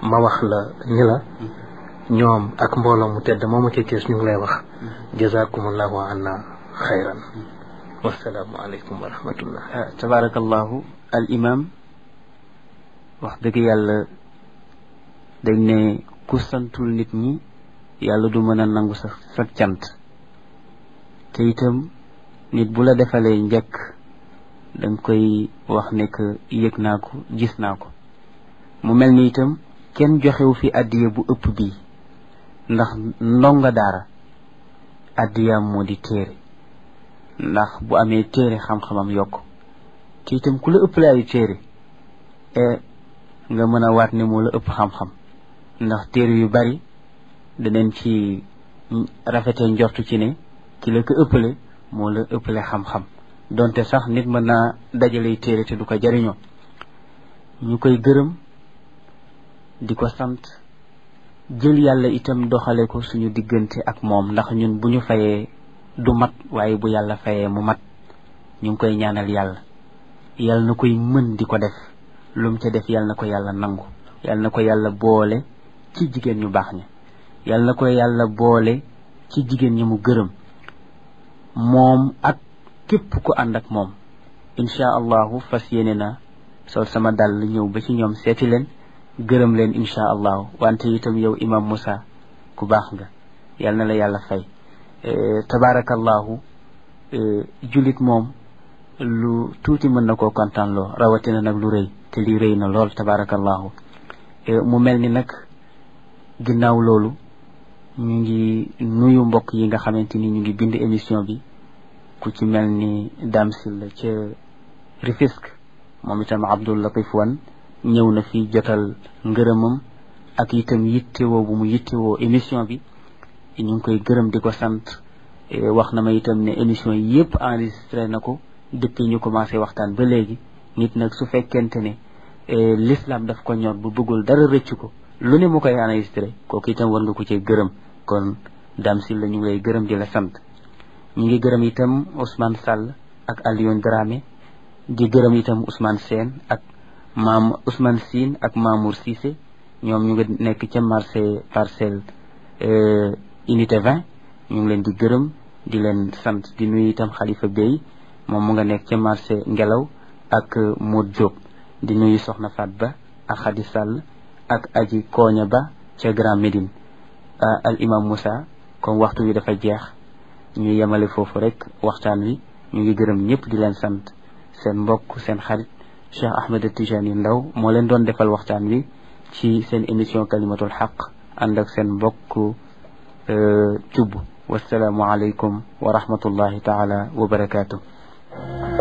ma wax la ni la ñoom ak mbooloo mu tedd moomu ca Thiès ñu ngi lay wax jazakumullahu anna xayran wasalaamu aleykum wa rahmatullah tabarakallahu al imam wax dëgg yàlla dañ ne ku santul nit ñi yàlla du mën a nangu sa sa cant te itam nit bu la defalee njëkk danga koy wax ne que yëg naa ko gis naa ko mu mel ni itam kenn joxewu fi addiya bu ëpp bii ndax ndonga daara addiyaam moo di téere ndax bu amee téere xam-xamam yokk te itam ku la ëppale ay téere e nga mën a waat ne moo la ëpp xam-xam ndax téere yu bari danañ ci rafetee njortu ci ne ki la ko ëppale moo la ëppale xam-xam donte sax nit mën naa dajalay téere te du ko jariñoo ñu koy gërëm di ko sant jël yàlla itam doxale ko suñu diggante ak moom ndax ñun bu ñu fayee du mat waaye bu yàlla fayee mu mat ñu ngi koy ñaanal yàlla yàlla na koy mën di ko def lu mu ca def yàlla na ko yàlla nangu yàlla na ko yàlla boole ci jigéen ñu baax ña yàlla na ko yàlla boole ci jigéen ñi mu gërëm moom ak képp ku ànd ak moom incha allahu fas yéene na sol sama dàll ñëw ba ci ñoom seeti leen gërëm leen incha allahu wante itam yow imam Moussa ku baax nga yal na la yàlla fay tabaarakallahu julit moom lu tuuti mën na koo kontaan loo rawatina nag lu rëy te li rëy na lool tabaarakallahu mu mel ni nag ginnaaw loolu ñu ngi nuyu mbokk yi nga xamante ni ñu ngi bind émission bi ku ci mel ni Dame Sylla ca Rufisque moom itam Abdul Latif Wan ñëw na fi jotal ngërëmam ak itam yittewoo bu mu yittewoo émission bi ñu ngi koy gërëm di ko sant wax na ma itam ne émission yi yëpp enregistré na ko depuis ñu commencé waxtaan ba léegi nit nag su fekkente ne l'islam daf ko ñor bu bëggul dara rëcc ko lu ne mu koy enregistré kooku itam war nga ko cee gërëm kon Dame Sylla ñu ngi lay gërëm di la sant ñu ngi gërëm itam Ousmane Sall ak Alioune Dramé di gërëm itam Ousmane Sène ak maam Ousmane Sine ak Mamour Cissé ñoom ñu ngi nekk ca marché parcelle unité 20 ñu ngi leen di gërëm di leen sant di nuyu itam Khalifa Bey moom mu nga nekk ca marché Ngelaw ak Modou Diop di nuyu Soxna Fat Ba ak Khady Sall ak Aji Koña Ba ca Grand Médine al imam Moussa comme waxtu wi dafa jeex ñu yemale foofu rek waxtaan wi ñu ngi gërëm ñëpp di leen sant seen mbokk seen xarit Cheikh Ahmed Tijani Ndaw moo leen doon defal waxtaan wi ci seen émission kalimatul xaq ànd ak seen mbokk cubb wasalaamu aleykum wa rahmatullahi taala wa barakaatu